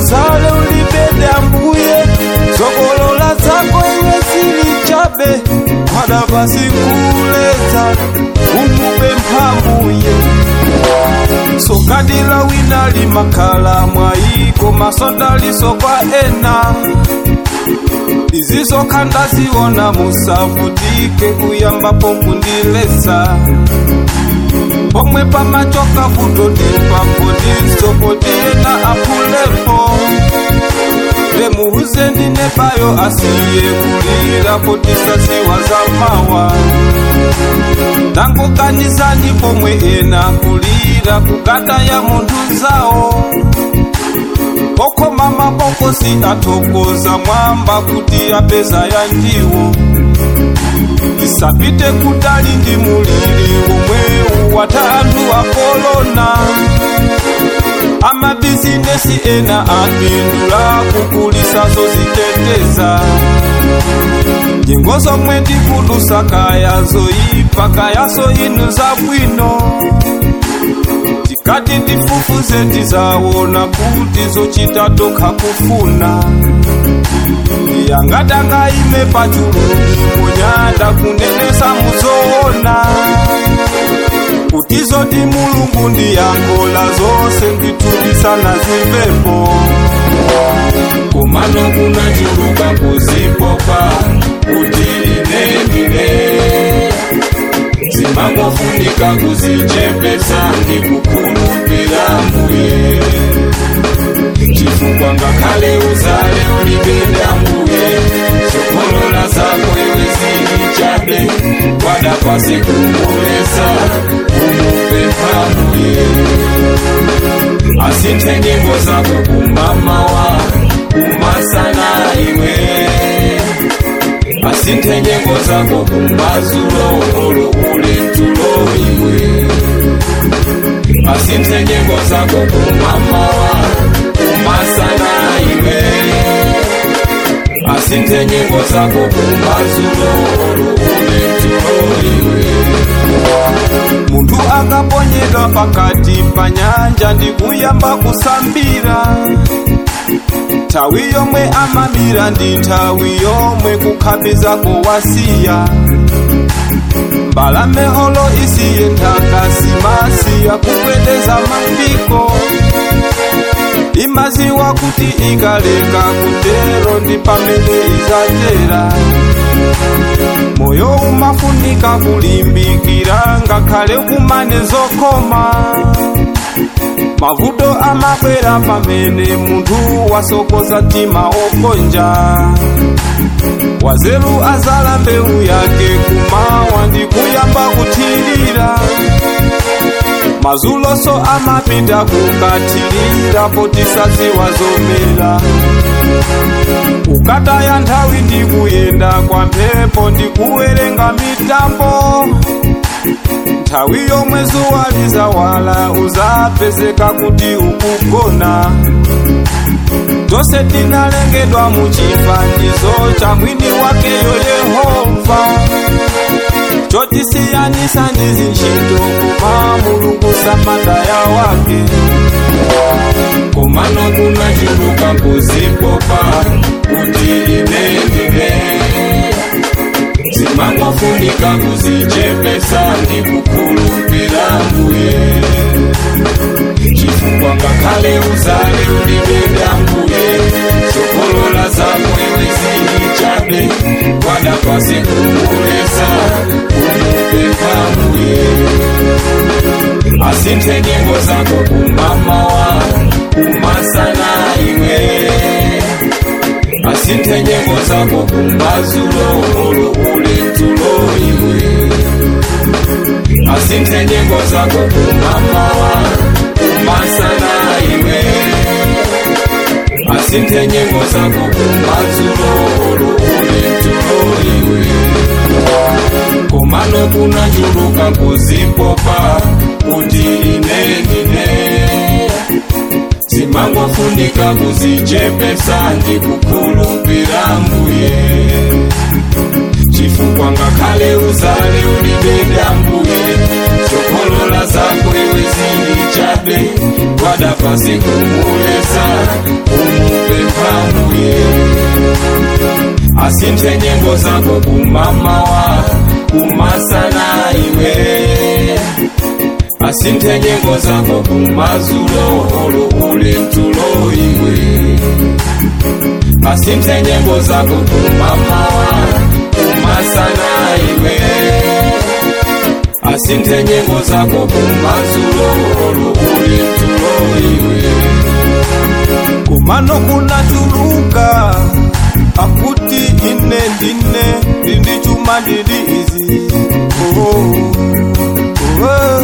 uzale ulibede ambuye zokolola zako iwe zili chabe pada pasi kuleza umupe mphambuye sokadila wina limakhala mwayiko masondaliso kwa ena izizokha ndaziona musavutike kuyambapo kundilesa pomwe pamachoka kutodipapo ndisopotiyena apulepo lemuhuze ndinebayo asiye kulira potisasiwa zamawa tangokanizani pomwe ena kulira kugata ya munthu zawo okoma mabokosi athokoza mwamba kuti apeza ya ndiwo isapite kutali ndi mulili omwewu wata anthu akolona amabizinesi ena apindula kukulisa zoziteteza nyengo zomwe ndikulusa kaya zoyipa kayaso inu zabwino tikati tifufuze tizawona kuti zochita tokha kufuna yangatanga ime pachuluni munyanda kunenesa muzoona kuti zoti mulungu ndiyangola zonse ndithulisana zimvepo kumano kunachuluka kuzipopa kuti ine ndine zimangofunika kuzichepesa ndikukhulupira mbuye chifukwa ngakhale uzale ulibede ambuye zokolola zako iwe zili chabe kwada pasi kumulesa umupe mphambuye asinthe nyimbo zako kumamawa kumasana iwe asinthe nyimbo zako kumazulo olo uli tulo iwe asinthe nyimbo zako kumamawa kumasana iwe asinthe nyimbo zako kumazulo olo uli tulo iwe munthu akaponyedwa pakati pa nyanja ndikuyamba kusambira nthawi yomwe amamira ndi nthawi yomwe kukhabizako wasiya mbalame holo isiye nthaka simasiya kupweteza mafiko imaziwa kuti ikaleka kutero ndi pamene izatera moyo umafunika kulimbikira ngakhale kumane zokoma mavuto amabwera pamene munthu wasokoza mtima okonja wazelu azala mbewu yake kumawa ndi kuyamba kuthirira mazuloso amapita kukathirira potisaziwa zomera ukataya nthawi ndi kuyenda kwa mphepo ndi kuwerenga mitambo nthawi yomwe zuwa lizawala uzapezeka kuti ukugona tonse tinalengedwa mu chifanizo cha mwini wakeyo yehova chotisiyanisa ndi zintchito koma mulungu samadaya wake komano kunachuluka kuzipopa kuti ine ndine zimangofunika kuzichepesa ndi kukhulupira mbuye chifukwa ngakhale uzale ulibede ambuye zokolola zako iwe zili chabe kwada pasi kumulesa kumupempha mbuye asinthe nyimbo zako kumamawa kumasana iwe asinthe nyimbo zako kumazulo olo uli tulo iwe asinthe nyimbo zako kumamawa kumasana iwe asinthe nyimbo zako kumazulo olo uli tulo iwe komano kunachuluka kuzipopa kuti ine ndine zimangofunika kuzichepesa ndi kukhulupira mbuye chifukwa ngakhale uzale ulibede ambuye zokolola zako iwe zili chabe kwada pasi kumulesa umu asinthe nyimbo zako kumamawa kumasana iwe asinthe nyimbo zako kumazulo olo uli mtulo iwe asinthe nyimbo zako kumamawa kumasana iwe asinthe nyimbo zako kumazulo olo uli mtulo iwe kumano kunatuluka akuti ine ndine ndindi chuma ndili izi oh, oh, oh.